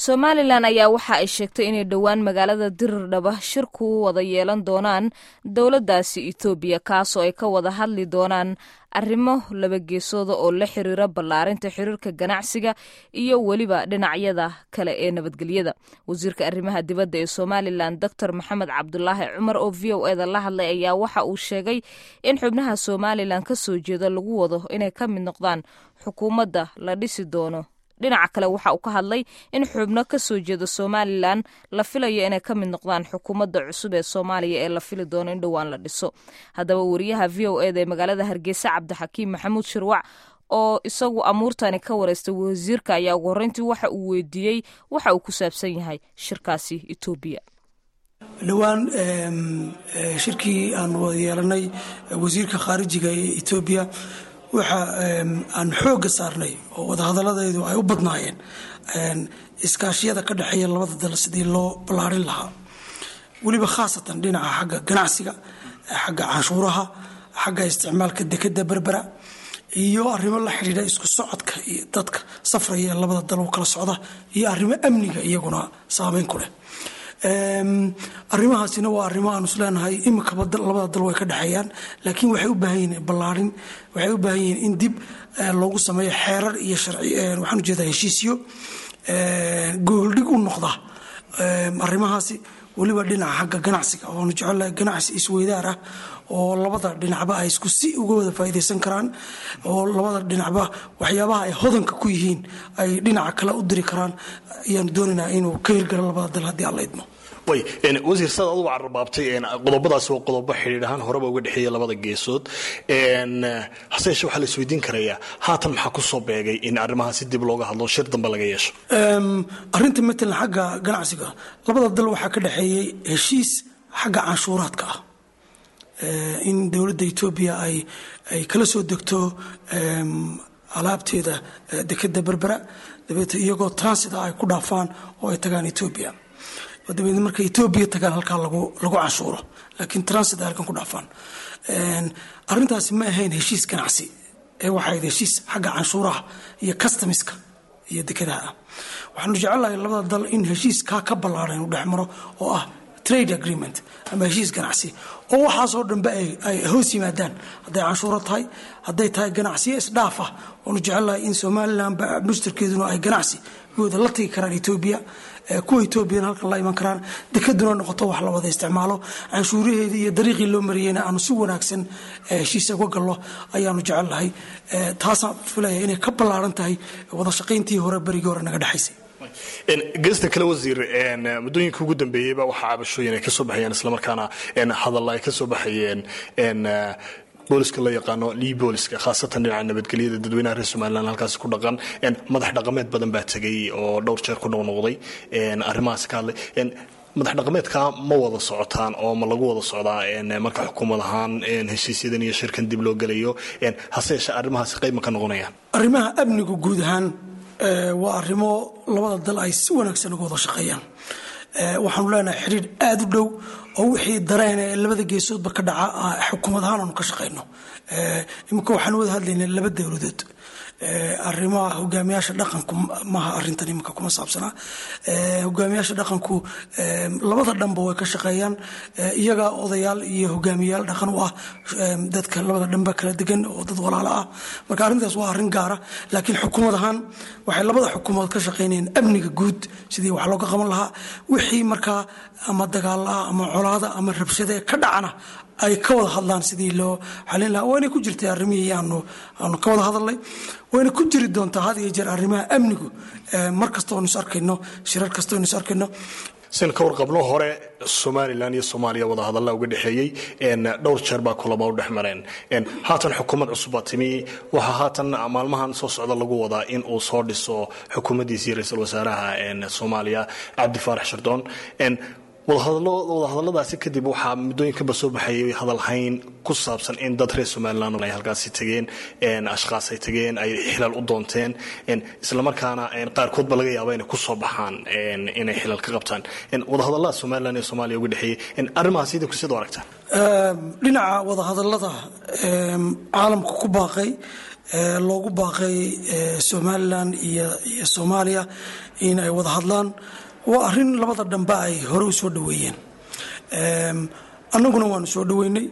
somalilan ayaa waxa ay sheegtay inay dhowaan magaalada dirirdhaba shir ku wada yeelan doonaan dowladdaasi etoobiya kaasoo ay ka wada hadli doonaan arrimo laba geesooda oo la xiriira ballaarinta xiriirka ganacsiga iyo weliba dhinacyada kale ee nabadgelyada wasiirka arrimaha dibadda ee somalilan doctor maxamed cabdulaahi cumar oo v o eda la hadlay ayaa waxa uu sheegay in xubnaha somalilan ka soo jeeda lagu wado inay ka mid noqdaan xukuumadda la dhisi doono dhinaca kale waxa uu ka hadlay in xubno ka soo jeeda somalilan la filayo inay ka mid noqdaan xukuumadda cusub ee soomaaliya ee la fili doono in dhowaan la dhiso haddaba wariyaha v o eda ee magaalada hargeysa cabdixakiim maxamuud shirwac oo isagu amuurtani ka wareystay wasiirka ayaa ugu horreyntii waxa uu weydiiyey waxa uu ku saabsan yahay shirkaasi etoobiya dhowaan shirkii aan wada yeelanay wasiirka khaarijiga ee etoobiya waxa aan xoogga saarnay oo wadahadaladeedu ay u badnaayeen iskaashiyada ka dhexeeya labada dal sidii loo ballaarin lahaa weliba khaasatan dhinaca xagga ganacsiga xagga canshuuraha xagga isticmaalka dekeda berbera iyo arrimo la xidhiidha isku socodka iyo dadka safraya ee labada dal u kala socda iyo arrimo amniga iyaguna saameyn ku leh arrimahaasina waa arrimo aanu isleenahay imikaba labada dal way ka dhexeeyaan laakiin waxay u baahan yihiin ballaarin waxay u baahan yihiin in dib loogu sameeyo xeerar iyo sharci waxaan ujeedaa heshiisyo gooldhig u noqda arrimahaasi weliba dhinaca xagga ganacsiga waanu jecelnahay ganacsi isweydaar ah oo labada dhinacba ay isku si uga wada faa'iidaysan karaan oo labada dhinacba waxyaabaha ay hodanka ku yihiin ay dhinaca kale u diri karaan ayaanu doonaynaa inuu ka hirgalo labada dal haddii aan la idmo way wasiir saad adugu cararbaabtay qodobadaasi waa qodobo xidhiidh ahaan horeba uga dhexeeya labada geesood hase yeeshee waxaa la isweydiin karayaa haatan maxaa ku soo beegay in arrimahaasi dib looga hadlo shir dambe laga yeesho arrinta matalan xagga ganacsiga labada dal waxaa ka dhexeeyey heshiis xagga canshuuraadka ah in dowladda etoobiya ay ay kala soo degto alaabteeda dekeda berbera dabeete iyagoo transita ay ku dhaafaan oo ay tagaan etoobiya dabeedna marka etoobiya tagaan halkaa lagu lagu canshuuro laakiin transit ay halkan ku dhaafaan arrintaasi ma ahayn heshiis ganacsi ee waxay ahayd heshiis xagga canshuuraha iyo customiska iyo dekedaha ah waxaanu jecelnahay labada dal in heshiiskaa ka ballaaran uu dhex maro oo ah trade agreement ama heshiis ganacsi oo waxaasoo dhanbe ay hoos yimaadaan hadday canshuuro tahay hadday tahay ganacsiyo isdhaaf ah waanu jecelnahay in somalilan mushtarkeeduna ay ganacsi gooda la tagi karaan etoobiya kuwa etoobiyana halkan la iman karaan dekaduna noqoto wax la wada isticmaalo canshuuraheedii iyo dariiqii loo mariyeyna aanu si wanaagsan heshiisa uga gallo ayaanu jecelnahay taasaan filaya inay ka ballaaran tahay wada shaqayntii hore berigii hore naga dhexaysay geesta kale wasiir muddooyinka ugu dambeeyeyba waxaa cabashooyin ay ka soo baxayeen islamarkaana hadalla ay ka soo baxayeen booliska la yaqaano lii booliska khaasatan dhinaca nabadgelyada dadweynaha reer somalilan halkaasi ku dhaqan madax dhaqameed badan baa tegay oo dhowr jeer ku noqnoqday arrimahaasi ka hadlay madax dhaqameedka ma wada socotaan oo ma lagu wada socdaa marka xukuumad ahaan heshiisyadan iyo shirkan dib loo gelayo hase yeeshee arrimahaasi qayb ma ka noqonayaan arrimaha amnigu guud ahaan waa arrimo labada dal ay si wanaagsan uga wada shaqeeyaan waxaanu leenahay xidhiir aada u dhow oo wixii dareen ee labada geesoodba ka dhaca xukuumad ahaan aanu ka shaqayno iminka waxaan wada hadlaynay laba dowladood arrimaha hogaamiyaasha dhaqanku maaha arintan iminka kuma saabsanaa hogaamiyaasha dhaqanku labada dhanba way ka shaqeeyaan iyaga odayaal iyo hogaamiyayaal dhaqan u ah dadka labada dhanba kala degan oo dad walaalo ah marka arrintaas waa arrin gaara laakiin xukuumad ahaan waxay labada xukuumadood ka shaqaynayeen amniga guud sidii wax looga qaban lahaa wixii markaa ama dagaal ah ama colaada ama rabshade ka dhacana ay ka wada hadlaan sidii loo xalin lahaa wayna ku jirtay arrimihii aanu aanu ka wada hadalnay wayna ku jiri doontaa had iyo jeer arrimaha amnigu mar kasta oonu is arkayno shirar kasta oonu is arkayno sin ka warqabno hore somalilan iyo soomaaliya wada hadalla uga dhexeeyey dhowr jeer baa kulama u dhex mareen haatan xukuumad cusubaa timi waxaa haatan maalmahan soo socda lagu wadaa in uu soo dhiso xukuumaddiisii ra-iisul wasaaraha soomaaliya cabdi faarax shardoon wadahadaladaasi kadib waxaa muddooyinkanba soo baxayay hadalhayn ku saabsan in dad reer somalilan ay halkaasi tageen ashkaas ay tageen ay xilal u doonteen islamarkaana qaarkoodba laga yaaba inay kusoo baxaan inay xilal ka qabtaan wadahadalada somalilan iyo soomaaliya uga dhexeeyey arrimahaas idinku sidoo aragtaan dhinaca wadahadalada caalamka ku baaqay loogu baaqay somalilan iyo soomaaliya in ay wada hadlaan waa arin labada dhanba ay hore u soo dhaweeyeen annaguna waanu soo dhaweynay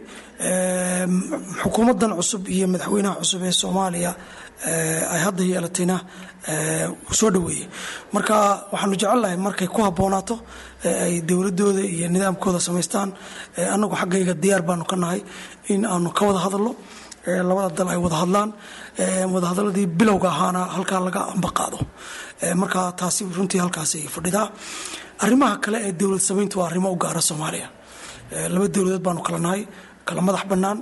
xukuumaddan cusub iyo madaxweynaha cusub ee soomaaliya ay hadda yeelatayna wuu soo dhaweeyey marka waxaanu jecelnahay markay ku habboonaato ay dowladooda iyo nidaamkooda samaystaan annagu xaggayga diyaar baanu ka nahay in aanu ka wada hadalno labada dal ay wada hadlaan wadahadaladii bilowga ahaana halkaa laga ambaqaado marka taasi runtii halkaasay fadhidaa arrimaha kale ee dowlad samayntu waa arrimo u gaara soomaaliya laba dowladood baanu kala nahay kala madax bannaan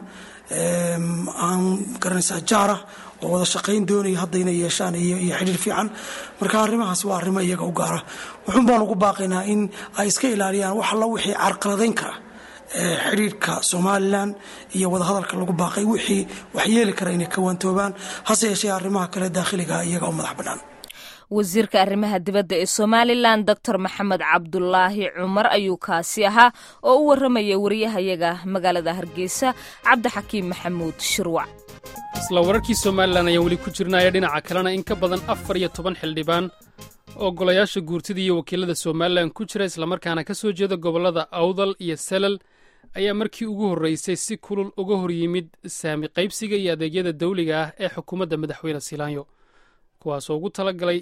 aan garanaysaa jaara oo wada shaqayn doonaya hadda inay yeeshaan iyo xidhiir fiican marka arrimahaas waa arrimo iyaga u gaara wuxuun baan ugu baaqaynaa in ay iska ilaaliyaan wax alla wixii carqaladayn kara xidhiirka somalilan iyo wadahadalka lagu baaqay wixii wax yeeli kara inay ka waantoobaan hase yeeshee arrimaha kale daakhiliga iyaga u madax bannaan wasiirka arrimaha dibadda ee somalilan doctor maxamed cabdulaahi cumar ayuu kaasi ahaa oo u warramaya wariyahayaga magaalada hargeysa cabdixakiim maxamuud shirwac isla wararkii somalilan ayaan weli ku jirnaya dhinaca kalena in ka badan afar iyo toban xildhibaan oo golayaasha guurtida iyo wakiilada somalilan ku jira islamarkaana ka soo jeeda gobollada awdal iyo salal ayaa markii ugu horraysay si kulul uga hor yimid saami qaybsiga iyo adeegyada dawliga ah ee xukuumadda madaxweyne silaanyo kuwaasoo ugu talagalay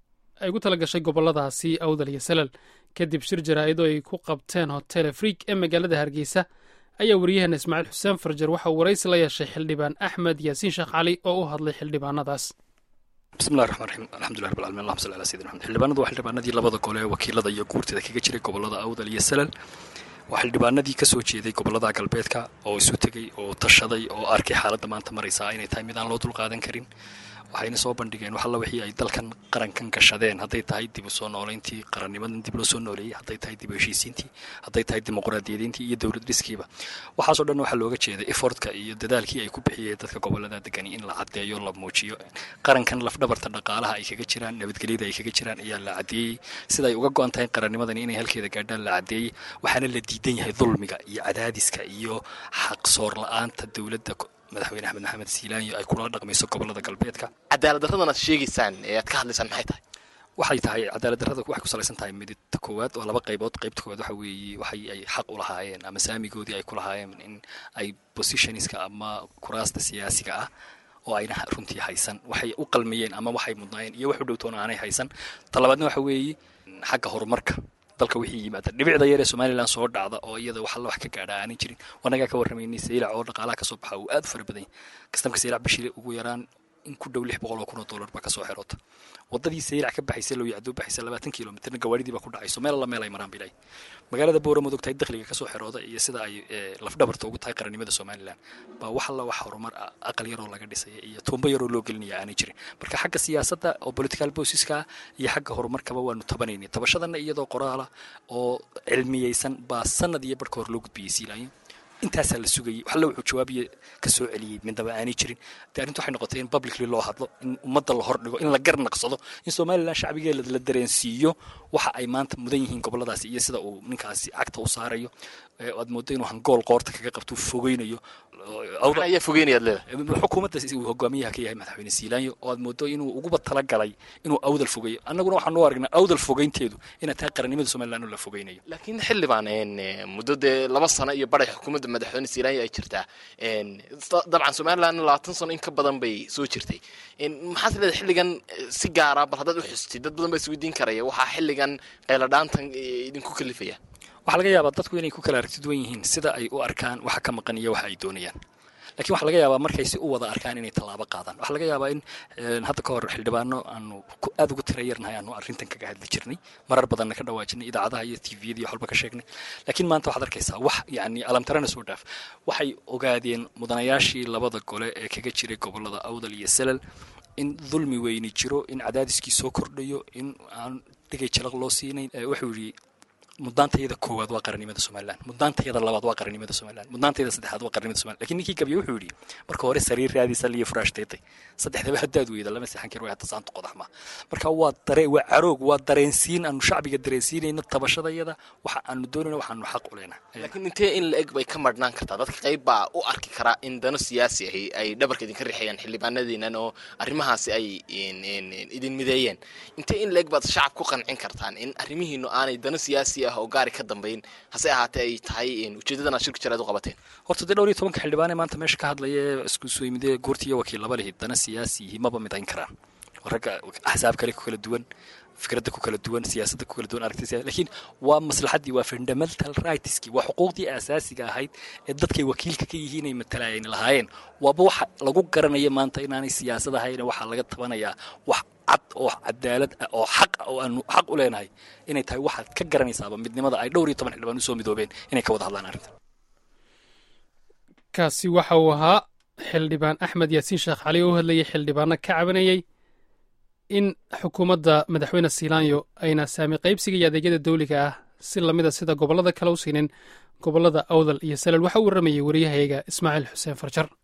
ay ugu tala gashay gobolladaasi awdal iyo salal kadib shir jaraa'id oo ay ku qabteen hotel afriik ee magaalada hargeysa ayaa waryaheena ismaaciil xuseen farjar waxa uu waraysi la yeeshay xildhibaan axmed yaasiin sheekh cali oo u hadlay xildhibaanadaas bismillahi raxmaan raxiim alxamdulilah rabbil alamin allahuma salli ala sayidina maxamed xildhibaanadu waa xildhibaanadii labada gole ee wakiilada iyo guurtida kaga jiray gobollada awdal iyo salal waa xildhibaanadii ka soo jeeday gobollada galbeedka oo isu tegey oo tashaday oo arkay xaaladda maanta maraysaa inay tahay mid aan loo dulqaadan karin waxayna soo bandhigeen wax alla wixii ay dalkan qarankan gashadeen hadday tahay dib u soo noolayntii qarannimadan dib loo soo nooleeyey hadday tahay dib u heshiisiintii hadday tahay dimuqraadiyadeyntii iyo dowlad dhiskiiba waxaasoo dhan waxaa looga jeeday efortka iyo dadaalkii ay ku bixiyeen dadka gobollada degani in la caddeeyo la muujiyo qarankan lafdhabarta dhaqaalaha ay kaga jiraan nabadgelyada ay kaga jiraan ayaa la caddeeyey sida ay uga go-an tahay qarannimadani inay halkeeda gaadhaan la caddeeyey waxaana la diidan yahay dulmiga iyo cadaadiska iyo xaqsoor la-aanta dowladda madaxweyne axmed maxamed siilaanyo ay kula dhaqmayso gobollada galbeedka cadaalad darradan aad sheegaysaan ee aad ka hadlaysaan maxay tahay waxay tahay cadaalad darrada waxay ku salaysan tahay midta koowaad oo laba qaybood qaybta koowaad waxa weeye waxay ay xaq u lahaayeen ama saamigoodii ay ku lahaayeen in ay positionska ama kuraasta siyaasiga ah oo ayna runtii haysan waxay u qalmiyeen ama waxay mudnaayeen iyo wax u dhowtoona aanay haysan talabaadna waxa weeye xagga horumarka dalka wixii yimaada dhibicda yar ee somalilan soo dhacda oo iyada wax alla wax ka gaadha aanay jirin wanagaa ka warramaynay saylac oo dhaqaalaha kasoo baxa uu aad u fara badan yahay kastamka saylac bishii ugu yaraan in ku dhow lix boqol oo kun oo dollar baa kasoo xeroota wadadii saylac ka baxaysa loo yacdoo baxaysa labaatan kilomitirna gawaadhidii baa ku dhacayso meel alla meel ay maraan bilay magaalada boora mad ogtahay dakhliga kasoo xerooda iyo sida ay lafdhabarta ugu tahay qarannimada somalilan baa wax alla wax horumar ah aqal yaroo laga dhisaya iyo tuumbo yaroo loo gelinaya aanay jirin marka xagga siyaasadda oo political bosiska iyo xagga horumarkaba waanu tabanaynay tabashadana iyadoo qoraala oo cilmiyeysan baa sanad iyo barhka hor loo gudbiyey siilaanyo intaasaa la sugayay waxalla wuxuu jawaabiya ka soo celiyey midnaba aanay jirin dee arrintu waxay noqotay in publicly loo hadlo in ummadda la hordhigo in la garnaqsado in somalilan shacbigeeda la dareensiiyo waxa ay maanta mudan yihiin gobolladaasi iyo sida uu ninkaasi cagta u saarayo aad mooddo inuu hangool qoorta kaga qabto fogeynayo ayaa fogeynayaad leedahay xukuumadda uu hogaamiyaha ka yahay madaxweyne siilaanyo oo aad mooddo inuu uguba talagalay inuu awdal fogeeyo annaguna waxaan u aragnaa awdal fogeynteedu inay tahay qarannimada somalilan oo la fogeynayo laakiin xildhibaan muddo dee laba sano iyo badhay xukuumadda madaxweyne siilaanyo ay jirtaa dabcan somalilan labaatan sano in ka badan bay soo jirtay maxaad leedahay xilligan si gaara bal haddaad u xustid dad badan baa isweydiin karaya waxaa xilligan qayladhaantan idinku kalifaya waxaa laga yaabaa dadku inay ku kala aragti duwan yihiin sida ay u arkaan waxa ka maqan iyo waxa ay doonayaan lakiin waxaa laga yaabaa markay si u wada arkaan inay tallaabo qaadaan waxaa laga yaabaa in hadda ka hor xildhibaano aanu aad ugu tira yarnahay aanu arrintan kaga hadli jirnay marar badanna ka dhawaajinay idaacadaha iyo tviyada iyo waxalba ka sheegnay laakiin maanta waxaad arkaysaa wax yacni alamtarana soo dhaaf waxay ogaadeen mudanayaashii labada gole ee kaga jiray gobollada awdal iyo salal in dulmi weyni jiro in cadaadiskii soo kordhayo in aan dhigay jalaq loo siinayn wuxuu yidhi muddaantayada koowaad waa qarannimada somalilan muddaantayada labaad waa qarannimada somalilan muddaantayada saddexaad waa qarannimada somalilan lakin ninkii gabiye wuxuu yidhi marka hore sariir raadisa liyo furaash teetay saddexdaba haddaad weyda lama seexan kari way hadda saanta qodax ma marka waa dare waa caroog waa dareensiin aanu shacbiga dareensiinayno tabashadayada waxa aanu doonayno waxaanu xaq u leenahay laakiin intee in la eg bay ka marhnaan kartaa dadka qayb baa u arki karaa in dano siyaasi ahi ay dhabarka idinka rixayaan xildhibaanadiinan oo arrimahaasi ay idin mideeyeen intee in la eg baad shacab ku qancin kartaan in arrimihiinu aanay dano siyaasi ah oo gaari ka dambayn hase ahaatee ay tahay ujeedadan aad shirku jaraad u qabateen horta dee dhowr iyo tobanka xildhibaane maanta meesha ka hadlaya ee isku soo yimidee goorti iyo wakiil laba lihi dana siyaasi yihi maba midayn karaan ragga axsaab kale ku kala duwan fikradda ku kala duwan siyaasadda ku kala duwan aragtisa lakiin waa maslaxaddii waa fundamental rightskii waa xuquuqdii asaasiga ahayd ee dadkay wakiilka ka yihiin ay matalaayeen lahaayeen waaba waxa lagu garanaya maanta inaanay siyaasad ahayn waxaa laga tabanayaa wax cad oo cadaalad ah oo xaq ah oo aanu xaq u leenahay inay tahay waxaad ka garanaysaaba midnimada ay dhowr iyo toban xildhibaan usoo midoobeen inay ka wada hadlaan arrintan kaasi waxa uu ahaa xildhibaan axmed yaasiin sheekh cali oo u hadlayay xildhibaano ka cabanayay in xukuumadda madaxweyne siilaanyo ayna saami qaybsiga iyo adeegyada dawliga ah si lamida sida gobollada kale u siinin gobollada awdal iyo salal waxa u warramayay wariyahayaga ismaaciil xuseen farjar